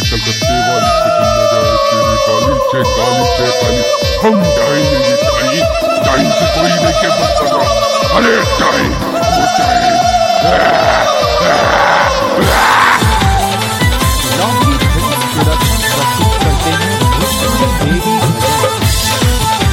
कलकत्ते वाली पसंद न जाए तेरी काली से काली से काली हम जाएंगे ये टाइम टाइम से कोई नहीं के बच सका अरे टाइम वो टाइम लॉन्गी फिल्म प्रोडक्शन प्रस्तुत करते हैं भोजपुरी देवी भजन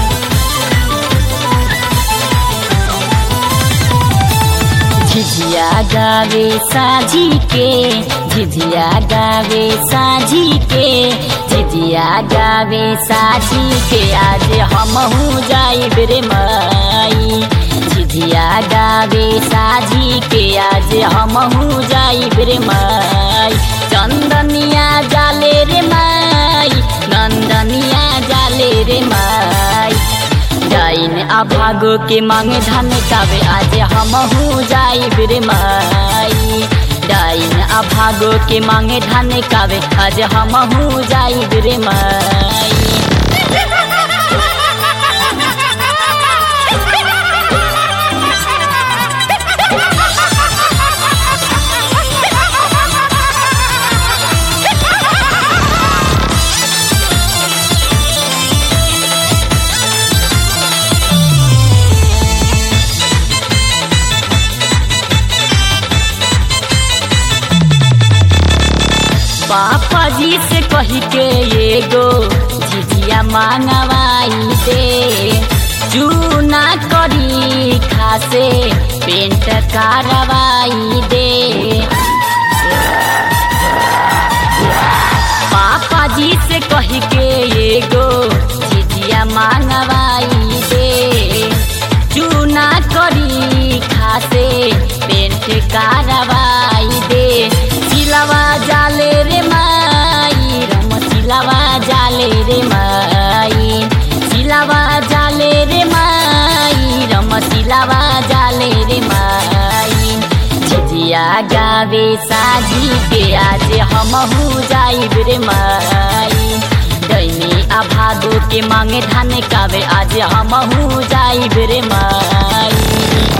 झिझिया गावे साझी के झिझिया गावे साझी के झिझिया गावे साझी के आज हमहू जाई रे माई झिझिया गावे साझी के आज हमहू जाई रे माई चंदनिया जाले रे माई नंदनिया जाले रे माई जाइन अभागो के मांगे धन कावे आज हमहू जाई रे माई डाइन अभागो के मांगे धन कावे आज हमहू जाई रे माई पापा जी से कही के एगो झिझिया मांगवाई दे चूना करी खासे पेंट कारवाई दे पापा जी से कही के एगो झिझिया मांगवाई दे चूना करी खासे पेंट कारवाई दे सिलवा जाले रे माई रम सिलवा जाले रे माई सिलवा जाले रे माई रम सिलवा जाले रे माई झिझिया गावे साझी के आज हमहू जाई रे माई दैनी अभादो के मांगे धान कावे आज हमहू जाई रे माई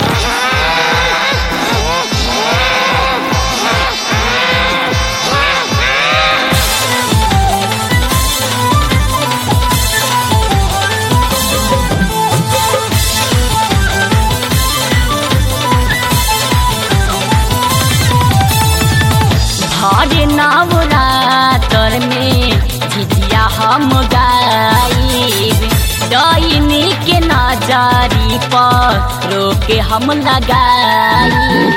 हरे नवरातर में झिझिया हम गाइब डैनी के नजारी पर रोके हम लगाइब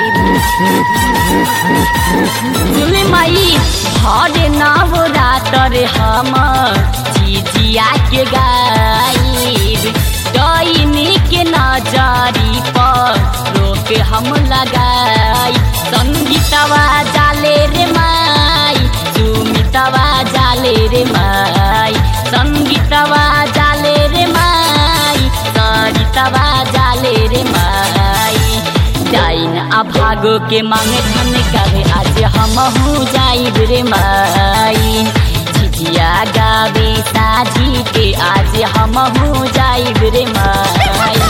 सुन माई हरे नवरातर हम झिझिया के गाइब डैनी के नजारी पर रोके हम लगाई संगीतवा जाले रे माई सुमितवा जाले रे माई संगीतवा जाले रे माई सरितवा जाले रे माई जाइन अभागो के मांगे धन कावे आज हमहू जाई रे माई झिझिया गावे साझी के आज हमहू जाई रे माई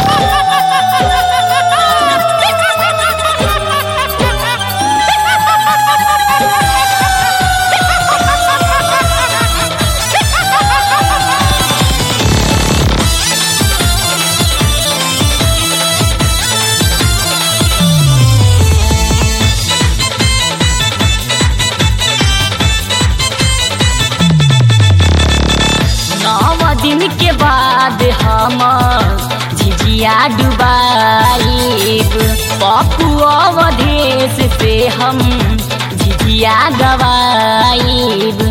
नौ दिन के बाद हम झिझिया डुबाइब पप्पू अवधेश से हम झिझिया गवाइब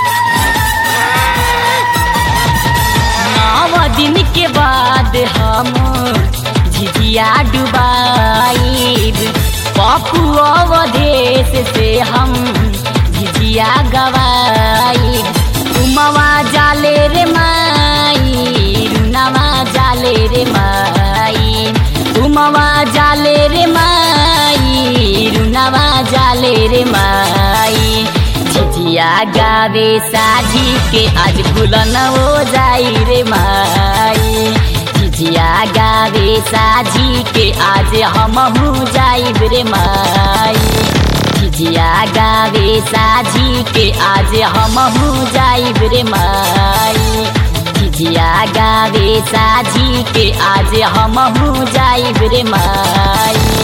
नौ दिन के बाद हम झिझिया डुबाइब पप्पू अवधेश से हम झिझिया गवाइब उमवा जाले रे माई रुनावा जाले रे माई उमवा जाले रे माई रुनावा जाले रे माई झिझिया गावे साझी के आज भूलन हो जाई रे माई झिझिया गावे साझी के आज हमहू जाई रे माई झिझिया गावे साझी के आज हमहू जाइब रे माई झिझिया गावे साझी के आज हमहू जाइब रे माई